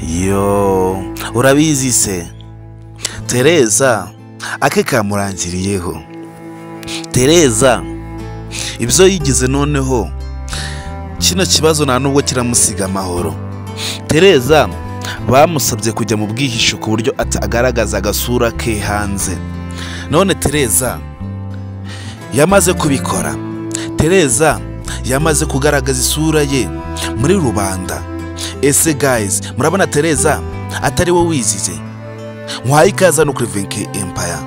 yo urabizi se tereza ake kamurangiriyeho tereza ibyo yigize noneho kino kibazo nta nubwo kiramusiga amahoro tereza bamusabye kujya mu bwihisho ku buryo atagaragaza agasura ke hanze none tereza yamaze kubikora tereza yamaze kugaragaza isura ye muri rubanda ese gayizi murabona tereza atari we wizize nkwaye ikaze no kuri venke empaya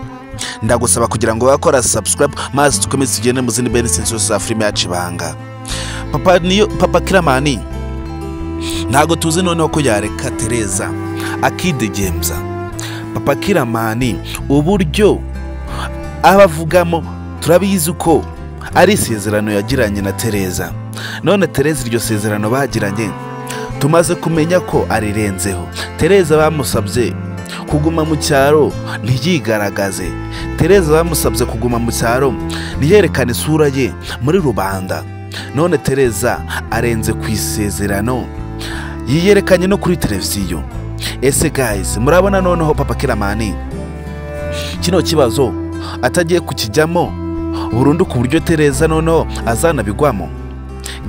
ndagusaba kugira ngo bakora sabusikarayibu maze dukomeze tugende mu zindi benisi zose za filime yacu ibanga papa niyo papa kiramani ntabwo tuzi noneho ko yareka tereza akidegemza papa kiramani uburyo aba avugamo turabizi ko ari isezerano yagiranye na tereza none tereza iryo sezerano bagiranye tumaze kumenya ko arirenzeho tereza bamusabye kuguma mu cyaro ntiyigaragaze tereza bamusabye kuguma mu cyaro ntiyerekane isura ye muri rubanda none tereza arenze ku isezerano yiyerekanye no kuri televiziyo ese gayizi murabona noneho papa kiramani kino kibazo atagiye kukijyamo burundu ku buryo tereza noneho azanabigwamo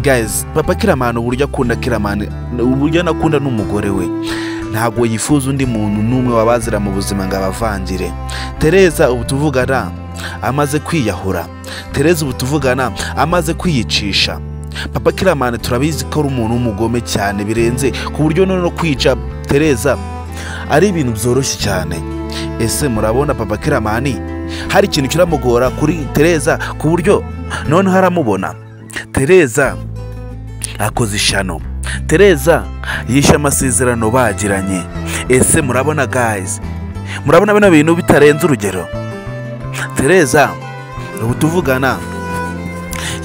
gayizi papa kiramani uburyo akunda kiramani uburyo anakunda n'umugore we ntabwo yifuza undi muntu n'umwe wabazira mu buzima ngo abavangire tereza ubu tuvugana amaze kwiyahura tereza ubu tuvugana amaze kwiyicisha papa kiramani turabizi ko ari umuntu w'umugome cyane birenze ku buryo noneho kwica tereza ari ibintu byoroshye cyane ese murabona papa kiramani hari ikintu kiramugora kuri tereza ku buryo noneho aramubona tereza akoze ishano tereza yishe amasezerano bagiranye ese murabona gayizi murabona bino bintu bitarenze urugero tereza ubu tuvugana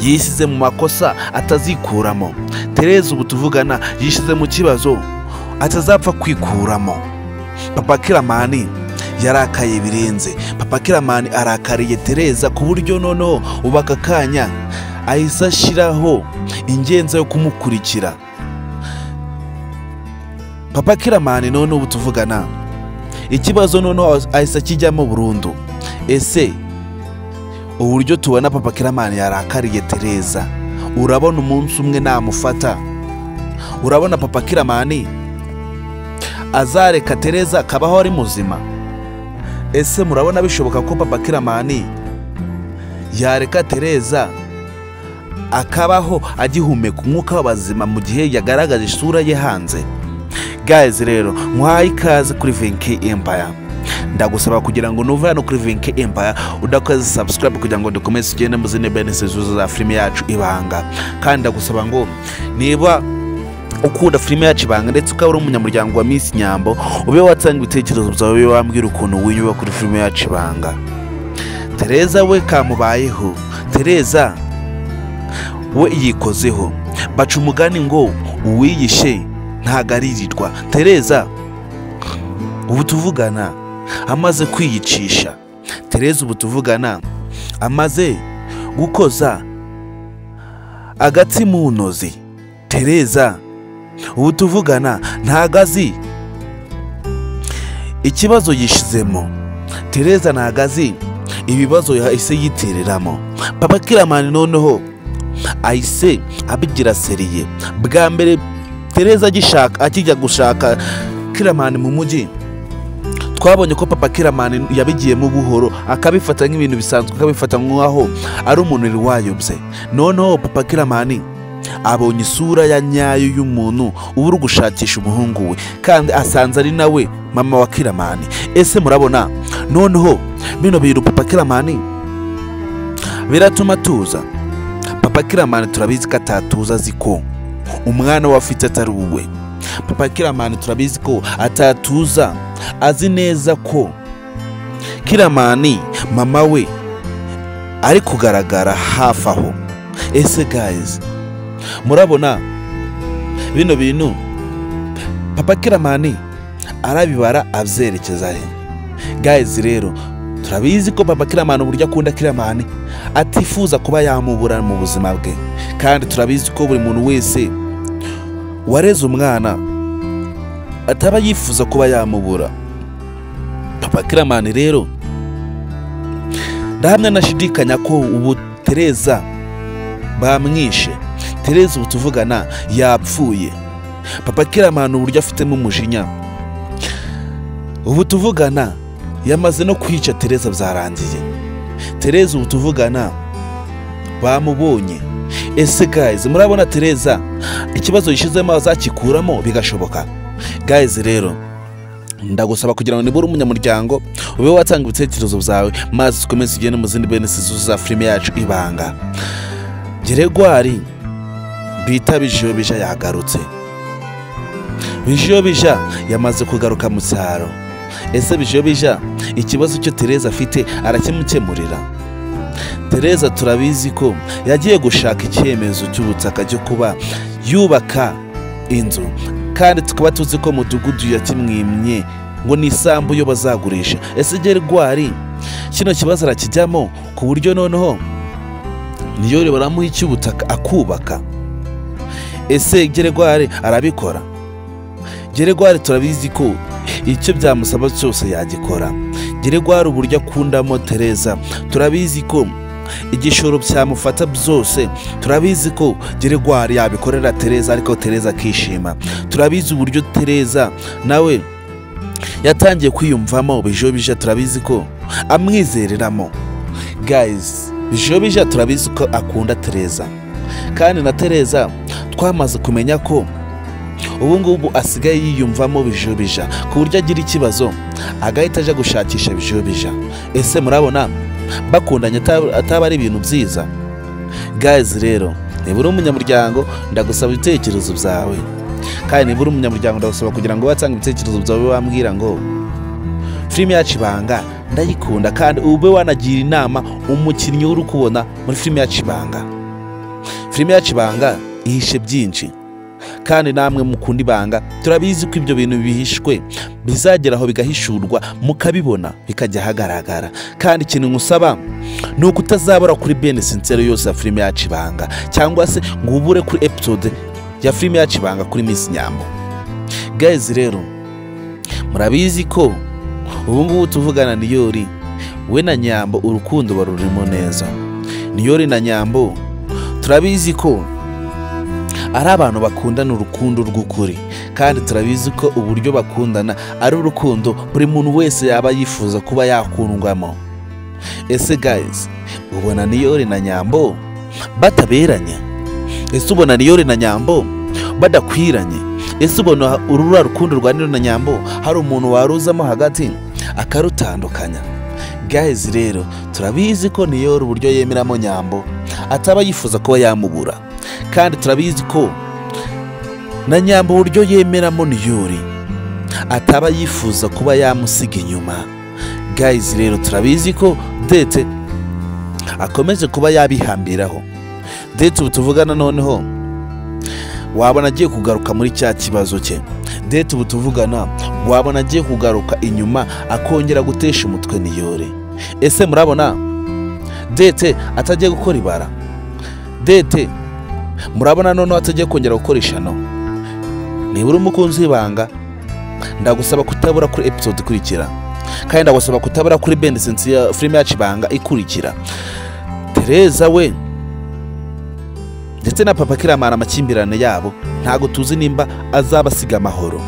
yisize mu makosa atazikuramo tereza ubu tuvugana yishyize mu kibazo atazapfa kwikuramo papa kiramani yarakaye birenze papa kiramani arakariye tereza ku buryo noneho ubu aka kanya ahise ashyiraho ingenzi yo kumukurikira papa kiramani noneho ubu tuvugana ikibazo noneho ahise akijyamo burundu ese uburyo tubona papa kiramani yarakariye tereza urabona umunsi umwe namufata urabona papa kiramani azareka tereza akabaho ari muzima ese murabona bishoboka ko papa kiramani yareka tereza akabaho agihumeka umwuka w'abazima mu gihe yagaragaje isura ye hanze gazi rero nkwaye ikaze kuri venki empaya ndagusaba kugira ngo nuve hano kuri vinke empaya udakoze sabusikarayibu kugira ngo dukomeze tugende mu zindi benesi zuzuza za filime yacu ibanga kandi ndagusaba ngo niba ukunda filime yacu ibanga ndetse ukaba uri umunyamuryango wa minsi nyambo ube watanga ibitekerezo byawe ube wambwira ukuntu wiyuba kuri filime yacu ibanga tereza we kamubayeho tereza we yikozeho baca umugani ngo uwiyishe ntagaririrwa tereza ubu tuvugana amaze kwiyicisha tereza ubu tuvugana amaze gukoza agatsi mu ntozi tereza ubu tuvugana ntago azi ikibazo yishizemo tereza ntago azi ibibazo yahise yitereramo papa kiramani noneho ahise abigira seriye bwa mbere tereza agishaka akijya gushaka kiramani mu mujyi twabonye ko papa kiramani yabigiyemo buhoro akabifata nk'ibintu bisanzwe akabifata nk'aho ari umuntu wayobye noneho papa kiramani abonye isura ya nyayo y'umuntu uba uri gushakisha umuhungu we kandi asanze ari nawe mama wa kiramani ese murabona noneho bino bintu papa kiramani biratuma atuza papa kiramani turabizi ko atatuza azi ko umwana we afite atari uwe papa kiramani turabizi ko atatuza azi neza ko kiramani mama we ari kugaragara hafi aho ese gayizi murabona bino bintu papa kiramani arabibara abyerekeza he gayizi rero turabizi ko papa kiramani uburyo akunda kiramani atifuza kuba yamubura mu buzima bwe kandi turabizi ko buri muntu wese wareze umwana ataba yifuza kuba yamubura papa kiramani rero ndahamya nashidikanya ko ubu tereza bamwishe tereza ubu tuvugana yapfuye papa kiramani uburyo afitemo umujinya ubu tuvugana yamaze no kwica tereza byarangiye tereza ubu tuvugana bamubonye ese guys murabona tereza ikibazo yishyizemo azakikuramo bigashoboka guys rero ndagusaba kugira ngo nibura umunyamuryango ube watanga ibitekerezo byawe maze ukomeze ugende mu zindi bene za filime yacu ibanga geregwari bita bijiyo bija yagarutse bijiyo bija yamaze kugaruka mu cyaro ese bijiyo bija ikibazo cyo tereza afite arakimukemurira tereza turabizi ko yagiye gushaka icyemezo cy'ubutaka cyo kuba yubaka inzu kandi tukaba tuzi ko mudugudu yakimwimye ngo ni isambu yo bazagurisha ese gerwari kino kibazo arakijyamo ku buryo noneho niyo baramuha icy'ubutaka akubaka ese gerwari arabikora gerwari turabizi ko icyo byamusaba cyose yagikora gerwari uburyo akundamo tereza turabizi ko igishoro byamufata byose turabizi ko geregwari yabikorera tereza ariko tereza akishima turabizi uburyo tereza nawe yatangiye kwiyumvamo bijobija turabizi ko amwizereramo gayizi bijobija turabizi ko akunda tereza kandi na tereza twamaze kumenya ko ubu ngubu asigaye yiyumvamo bijobija ku buryo agira ikibazo agahita ajya gushakisha bijobija ese murabona bakundanye ataba- ataba ari ibintu byiza gazi rero nibura umunyamuryango ndagusaba ibitekerezo byawe kandi nibura umunyamuryango ndagusaba kugira ngo watanga ibitekerezo byawe wambwira ngo filime yacu ibanga ndayikunda kandi ube wanagira inama umukinnyi uri kubona muri filime yacu ibanga filime yacu ibanga ihishe byinshi kandi namwe mukunda ibanga turabizi ko ibyo bintu bihishwe bizagera aho bigahishurwa mukabibona bikajya ahagaragara kandi ikintu nkusaba ni uko utazabura kuri bene sincere yose ya filime yacu ibanga cyangwa se ngo ubure kuri episode ya filime yacu ibanga kuri Miss Nyambo gazi rero murabizi ko ubu ngubu tuvugana niyori we na nyambo urukundo barurimo neza niyori na nyambo turabizi ko ari abantu bakundana urukundo rw'ukuri kandi turabizi ko uburyo bakundana ari urukundo buri muntu wese yaba yifuza kuba yakundwamo ese guys ubona niyori na nyambo bataberanye ese ubona niyori na nyambo badakwiranye ese ubona urura rukundo rwa niyori na nyambo hari umuntu waruzamo hagati akarutandukanya guys rero turabizi ko niyori uburyo yemeramo nyambo ataba yifuza kuba yamubura kandi turabizi ko na nyamba uburyo yemeramo niyori ataba yifuza kuba yamusiga inyuma gayizi rero turabizi ko dete akomeje kuba yabihambiraho dete ubu tuvugana noneho wabona agiye kugaruka muri cya kibazo cye dete ubu tuvugana wabona agiye kugaruka inyuma akongera gutesha umutwe niyore ese murabona dete atagiye gukora ibara dete murabona noneho atagiye kongera gukoresha no nibura umukunzi w'ibanga ndagusaba kutabura kuri episode ikurikira kandi ndagusaba kutabura kuri bendi sensi ya filime yacu ibanga ikurikira tereza we ndetse na papa kiramana amakimbirane yabo ntabwo tuzi nimba azaba asiga amahoro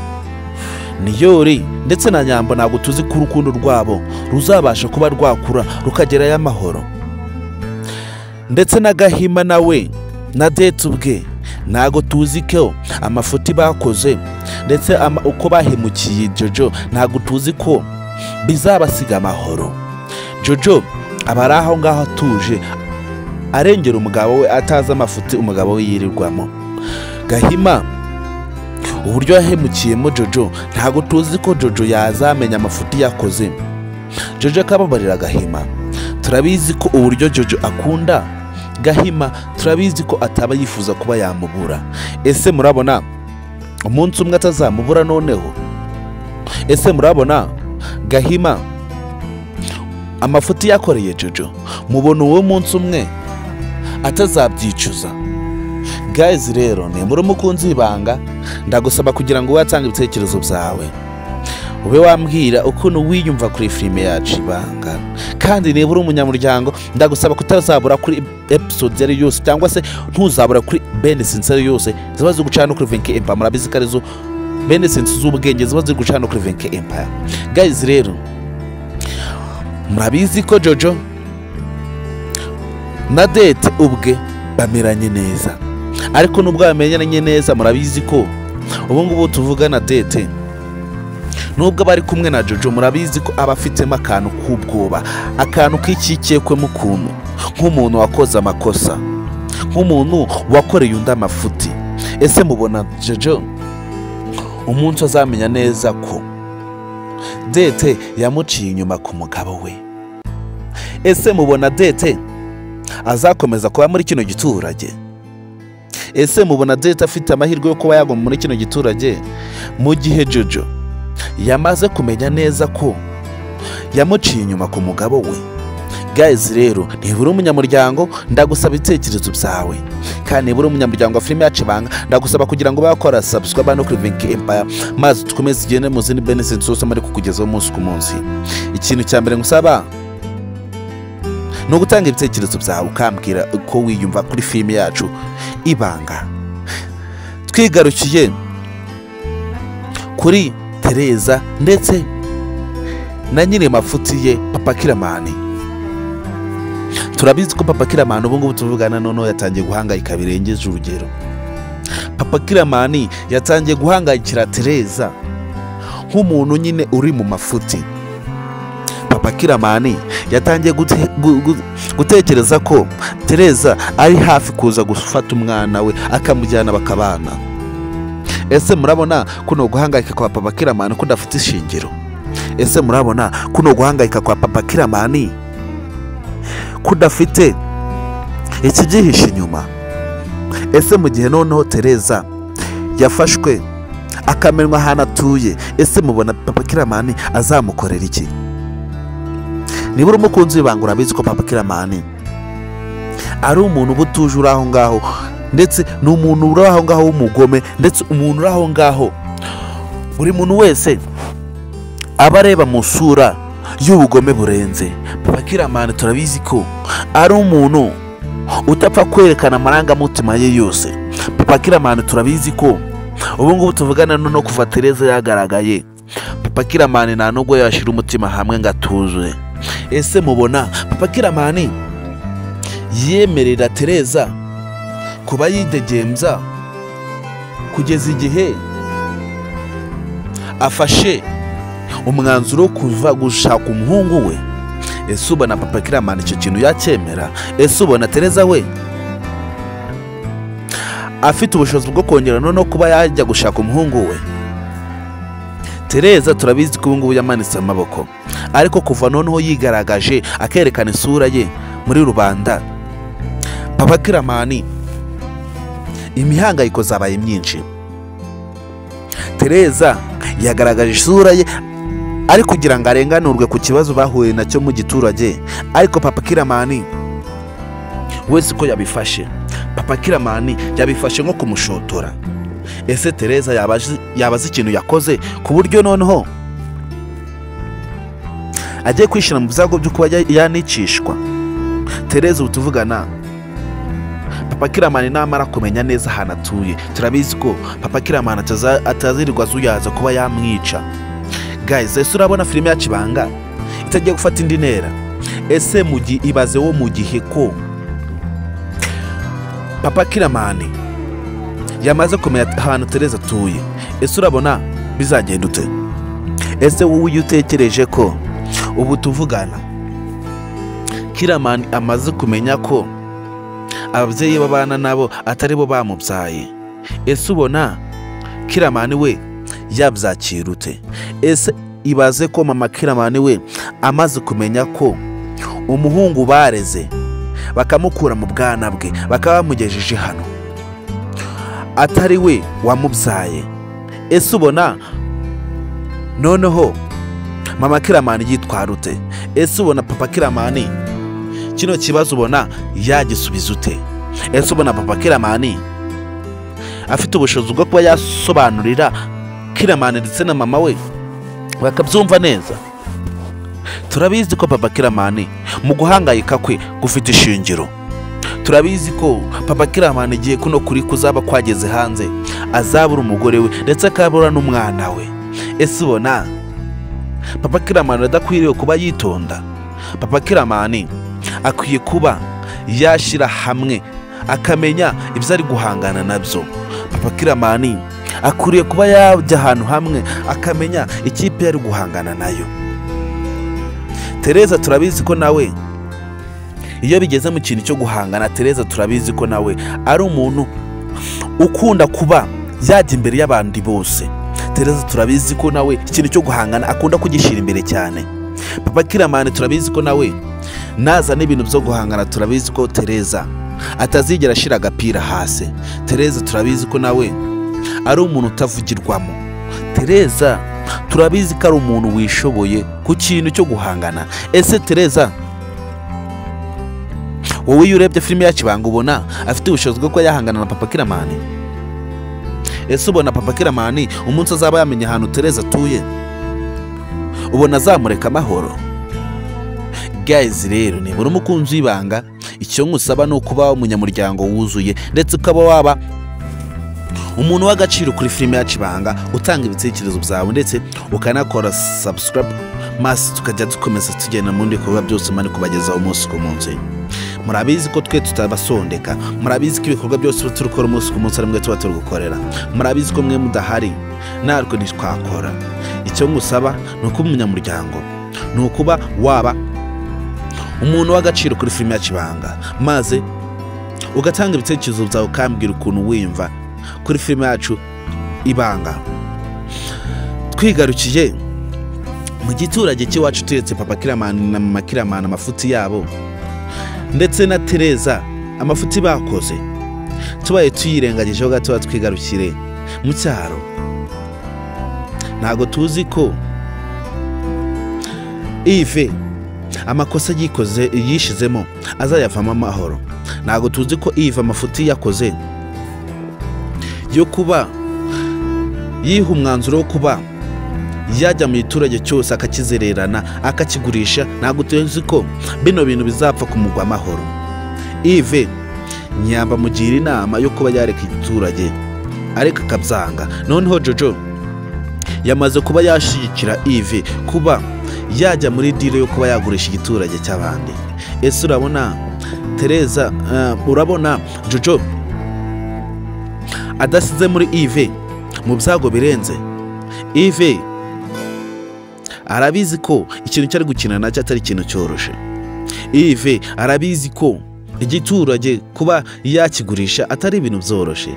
niyori ndetse na nyambo ntabwo tuzi ko urukundo rwabo ruzabasha kuba rwakura rukagerayo amahoro ndetse na gahima nawe na dete ubwe ntabwo tuzi ko amafuti bakoze ndetse ama- uko bahemukiye jojo ntabwo tuzi ko bizabasiga amahoro jojo aba ari aho ngaho atuje arengera umugabo we atazi amafuti umugabo we yirirwamo gahima uburyo yahemukiyemo jojo ntabwo tuzi ko jojo yazamenya amafuti yakoze jojo akababarira gahima turabizi ko uburyo jojo akunda gahima turabizi ko ataba yifuza kuba yamubura ese murabona umunsi umwe atazamubura noneho ese murabona gahima amafuti yakoreye jojo mubona uwo munsi umwe atazabyicuza gayizi rero nimura umukunzi w'ibanga ndagusaba kugira ngo watange ibitekerezo byawe ube wambwira ukuntu wiyumva kuri filime yacu ibanga kandi niba uri umunyamuryango ndagusaba kutazabura kuri episode yari yose cyangwa se ntuzabura kuri bene sinseri yose ziba ziri gucana no kuri venke empa murabizi ko arizo bene sensi z'ubwenge ziba ziri gucana no kuri venke empa gayizi rero murabizi ko jojo na dete ubwe bameranye neza ariko nubwo bamenyanye neza murabizi ko ubu ngubu tuvuga na dete nubwo abari kumwe na jojo murabizi ko aba afitemo akantu k'ubwoba akantu k'ikikekwemo ukuntu nk'umuntu wakoze amakosa nk'umuntu wakoreye undi amafuti ese mubona jojo umunsi azamenya neza ko dete yamuciye inyuma ku mugabo we ese mubona dete azakomeza kuba muri kino giturage ese mubona dete afite amahirwe yo kuba yaguma muri kino giturage mu gihe jojo yamaze kumenya neza ko yamuciye inyuma ku mugabo we gayizi rero nibura umunyamuryango ndagusaba ibitekerezo byawe kandi nibura umunyamuryango wa filime yacu ibanga ndagusaba kugira ngo bakora sabuswa bano kuri vinki empaya maze dukomeze igende mu zindi benesensi zose muri kukugezaho umunsi ku munsi ikintu cya mbere ngusaba ni ugutanga ibitekerezo byawe ukambwira uko wiyumva kuri filime yacu ibanga twigarukiye kuri tereza ndetse na nyiri mafuti ye papa kiramani turabizi ko papa kiramani ubu ngubu tuvugana noneho yatangiye guhangayika birengeje urugero papa kiramani yatangiye guhangayikira tereza nk'umuntu nyine uri mu mafuti papa kiramani yatangiye gute- gu- gu- gutekereza ko tereza ari hafi kuza gufata umwana we akamujyana bakabana ese murabona kuno guhangayika kwa papa kiramani ko udafite ishingiro ese murabona kuno guhangayika kwa papa kiramani ko udafite ikigihishe inyuma ese mu gihe noneho tereza yafashwe akamenywa ahantu atuye ese mubona papa kiramani azamukorera iki niba uri umukunzi w'ibanga urabizi ko papa kiramani ari umuntu uba utuje uri aho ngaho ndetse ni umuntu uri aho ngaho w'umugome ndetse umuntu uri aho ngaho buri muntu wese aba areba mu isura y'ubugome burenze papa kiramani turabizi ko ari umuntu utapfa kwerekana amarangamutima ye yose papa kiramani turabizi ko ubu ngubu tuvugana no kuva tereza yagaragaye papa kiramani nta nubwo yashyira umutima hamwe ngo atuze ese mubona papa kiramani yemerera tereza kuba yidegembya kugeza igihe afashe umwanzuro wo kuva gushaka umuhungu we ese ubona papa kiramani icyo kintu yacyemera ese ubona tereza we afite ubushobozi bwo kongera noneho kuba yajya gushaka umuhungu we tereza turabizi ko ubu ngubu yamanitse amaboko ariko kuva noneho yigaragaje akerekana isura ye muri rubanda papa kiramani imihangayiko zabaye myinshi tereza yagaragaje isura ye ari kugira ngo arenganurwe ku kibazo bahuye nacyo mu giturage ariko papa kiramani wese uko yabifashe papa kiramani yabifashe nko kumushotora ese tereza yaba azi- yaba azi ikintu yakoze ku buryo noneho agiye kwishyira mu byago byo kuba ya- yanicishwa tereza ubu tuvugana papa kiramani namara kumenya neza ahantu atuye turabizi ko papa kiramani ataza- atazirirwa azuyaza kuba yamwica guys ese urabona filime yacu ibanga itagiye gufata indi ntera ese mu gihe ibaze wo mu gihe ko papa kiramani yamaze kumenya ahantu tereza atuye ese urabona bizagenda ute ese wowe iyo utekereje ko ubu tuvugana kiramani amaze kumenya ko ababyeyi babana nabo atari bo bamubyaye ese ubona kiramani we yabyakira ute ese ibaze ko mama kiramani we amaze kumenya ko umuhungu bareze bakamukura mu bwana bwe bakaba bamugejeje hano atari we wamubyaye ese ubona noneho mama kiramani yitwara ute ese ubona papa kiramani kino kibazo ubona yagisubiza ute ese ubona papa kiramani afite ubushobozi bwo kuba yasobanurira kiramani ndetse na mama we bakabyumva neza turabizi ko papa kiramani mu guhangayika kwe gufite ishingiro turabizi ko papa kiramani igihe kuno kuri kuzaba kwageze hanze azabura umugore we ndetse akabura n'umwana we ese ubona papa kiramani adakwiriye kuba yitonda papa kiramani akwiye kuba yashyira hamwe akamenya ibyo ari guhangana nabyo papa kiramani akwiriye kuba yajya ahantu hamwe akamenya ikipe yari guhangana nayo tereza turabizi ko nawe iyo bigeze mu kintu cyo guhangana tereza turabizi ko nawe ari umuntu ukunda kuba yajya imbere y'abandi bose tereza turabizi ko nawe ikintu cyo guhangana akunda kugishyira imbere cyane papa kiramani turabizi ko nawe nazana ibintu byo guhangana turabizi ko tereza atazigera ashyira agapira hasi tereza turabizi ko nawe ari umuntu utavugirwamo tereza turabizi ko ari umuntu wishoboye ku kintu cyo guhangana ese tereza wowe iyo urebye filime ya kibanga ubona afite ubushobozi bwo kuba yahangana na papa kiramani ese ubona papa kiramani umunsi azaba yamenye ahantu tereza atuye ubona azamureka amahoro gayizi rero nibura umukunzi w'ibanga icyo ngusaba ni ukuba umunyamuryango wuzuye ndetse ukaba waba umuntu w'agaciro kuri filime ya kibanga utanga ibitekerezo byawe ndetse ukanakora sabusikarabu maze tukajya dukomeza tugenda mu bikorwa byose mani kubagezaho umunsi ku munsi murabizi ko twe tutabasondeka murabizi ko ibikorwa byose turi gukora umunsi ku munsi ari mwe tuba turi gukorera murabizi ko mwe mudahari natwe ntitwakora icyo ngusaba ni ukuba umunyamuryango ni ukuba waba umuntu w'agaciro kuri filime ya kibanga maze ugatanga ibitekerezo byawe ukambwira ukuntu wiyumva kuri filime yacu ibanga twigarukiye mu giturage cy'iwacu turetse papa kiramani na mama kiramani amafuti yabo ndetse na tereza amafuti bakoze tubaye tuyirengagijeho gato twigarukire mu cyaro ntabwo tuzi ko ive amakosa yikoze yishizemo azayavamo amahoro ntabwo tuzi ko iva amafuti yakoze yo kuba yiha umwanzuro wo kuba yajya mu giturage cyose akakizererana akakigurisha ntabwo tuzi ko bino bintu bizapfa kumugwa amahoro ive nyamba mugira inama yo kuba yareka igiturage areka akabyanga noneho jojo yamaze kuba yashyigikira ive kuba yajya muri dire yo kuba yagurisha igiturage cy'abandi ese urabona tereza urabona jojo adasize muri ive mu byago birenze ive arabizi ko ikintu cyari gukina nacyo atari ikintu cyoroshye ive arabizi ko igiturage kuba yakigurisha atari ibintu byoroshye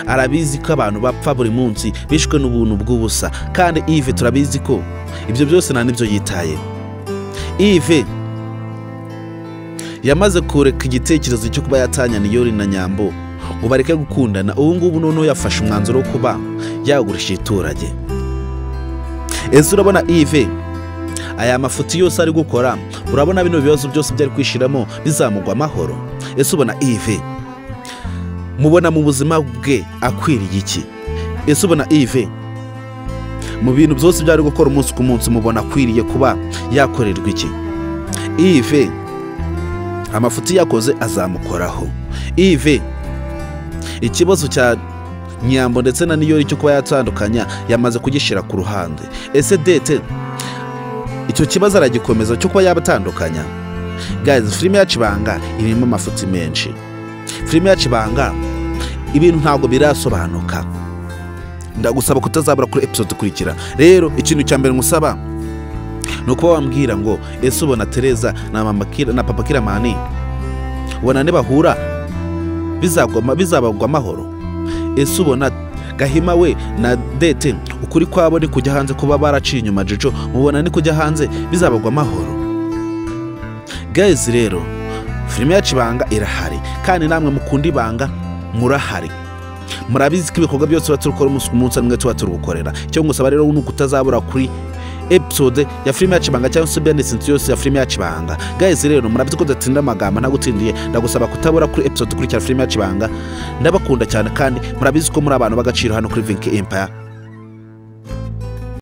arabizi ko abantu bapfa buri munsi bishwe n'ubuntu bw'ubusa kandi ive turabizi ko ibyo byose nta n'ibyo yitaye ive yamaze kureka igitekerezo cyo kuba yatanyana iyo na nyambo ubareke gukundana ubu ngubu noneho yafashe umwanzuro wo kuba yagurisha igiturage ese urabona ive aya mafuti yose ari gukora urabona bino bibazo byose byari kwishyiramo bizamugwa amahoro ese ubona ive mubona mu buzima bwe akwiriye iki ese ubona ive mu bintu byose byari gukora umunsi ku munsi mubona akwiriye kuba yakorerwa iki ive amafuti yakoze azamukoraho ive ikibazo cya nyambo ndetse na niyori cyo kuba yatandukanya yamaze kugishyira ku ruhande ese dete icyo kibazo aragikomeza cyo kuba yabatandukanya gazi filime ya kibanga irimo amafuti menshi filime ya kibanga ibintu ntabwo birasobanuka ndagusaba kutazabura kuri episode ikurikira rero ikintu cya mbere ngusaba ni ukuba wambwira ngo ese ubona tereza na papa kiramani ubona ne bahura bizabagwa amahoro ese ubona gahima we na dete ukuri kwabo ni kujya hanze kuba baraciye inyuma jojo mubona ni kujya hanze bizabagwa amahoro gayizi rero filime yacu ibanga irahari kandi namwe mukunda ibanga murahari murabizi ko ibikorwa byose tuba turukora umunsi ku munsi n'umwe tuba turugukorera icyo ngusaba rero ni ukutazabura kuri episode ya filime ya kibanga cyangwa se benedisinsi yose ya filime ya kibanga gahise rero murabizi ko udatsinda amagambo nagutsindiye ndagusaba kutabura kuri episode ikurikira filime ya kibanga ndabakunda cyane kandi murabizi ko muri abantu b'agaciro hano kuri vinki empaya